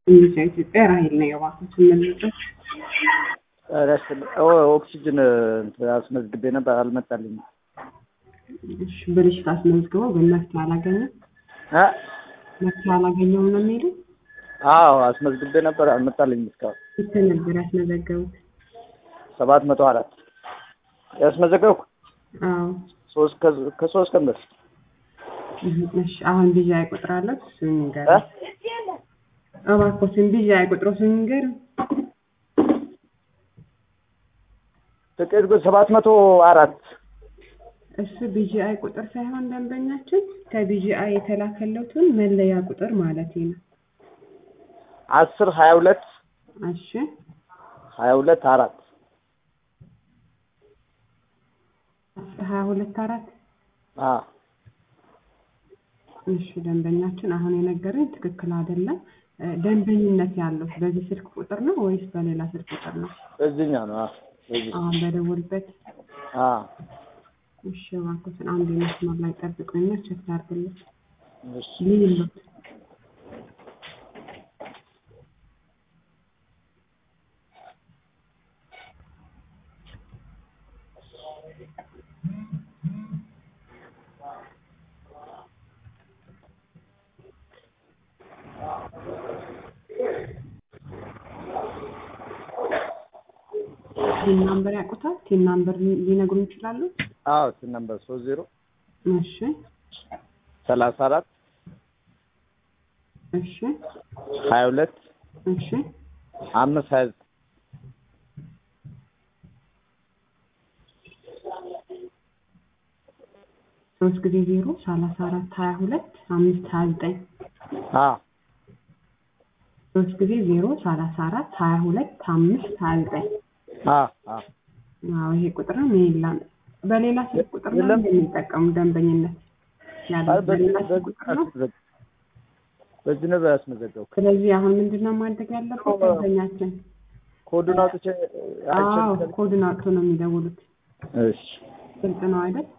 እንግሊዝ ኢትዮጵያ ራሄል ነው የባኩት የምንልበት ኦክሲጅን አስመዝግቤ ነበር አልመጣልኝም። እሺ ብልሽት አስመዝግበው ግን መፍትሄ አላገኘም እ መፍትሄ አላገኘውም ነው የሚለው አዎ አስመዝግቤ ነበር አልመጣልኝም እስካሁን ስንት ነበር ያስመዘገቡት? ሰባት መቶ አራት ያስመዘገብኩ አዎ ሶስት ከ- ከሶስት ቀን በፊት እህ፣ እሺ አሁን ቢዣ አይቆጥራለሁ እሱን ንገር እ እባክዎትን ቢዣ አይቆጥሮ እሱን ንገር ጥቂት ግን ሰባት መቶ አራት እሱ ቢጂአይ ቁጥር ሳይሆን ደንበኛችን ከቢጂአይ የተላከለትን መለያ ቁጥር ማለት ነው። አስር ሀያ ሁለት እሺ ሀያ ሁለት አራት ሀያ ሁለት አራት አ እሺ ደንበኛችን አሁን የነገረኝ ትክክል አይደለም። እ፣ ደንበኝነት ያለው በዚህ ስልክ ቁጥር ነው ወይስ በሌላ ስልክ ቁጥር ነው? በዚህኛው ነው አ በዚህ አሁን በደወልበት አ እሺ እባክዎትን አንድ መስመር ላይ ጠብቁኝና ቼክ ላድርግልኝ። እሺ ልዩነት ቲን ናምበር ያውቁታል? ቲን ናምበር ሊነግሩን ይችላሉ? አዎ ስልክ ነምበር ሶስት ዜሮ እሺ ሰላሳ አራት እሺ ሀያ ሁለት እሺ አምስት ሀያ ዘጠኝ ሶስት ጊዜ ዜሮ ሰላሳ አራት ሀያ ሁለት አምስት ሀያ ዘጠኝ አ ሶስት ጊዜ ዜሮ ሰላሳ አራት ሀያ ሁለት አምስት ሀያ ዘጠኝ አ አ አዎ ይሄ ቁጥርም የለም። በሌላ ስልክ ቁጥር ነው የለም። የሚጠቀሙ ደንበኝነት ያለው አይ በዚህ በሌላ ስልክ በዚህ ቁጥር ነው። አስመዘግ- በዚህ ነበር ያስመዘገብኩ ስለዚህ አሁን ምንድን ነው ማድረግ ያለበት ደንበኛችን? ኮዱን አውጥቼ አይቼ አዎ ኮድን አውጥቶ ነው የሚደውሉት። እሺ ግልጽ ነው አይደል?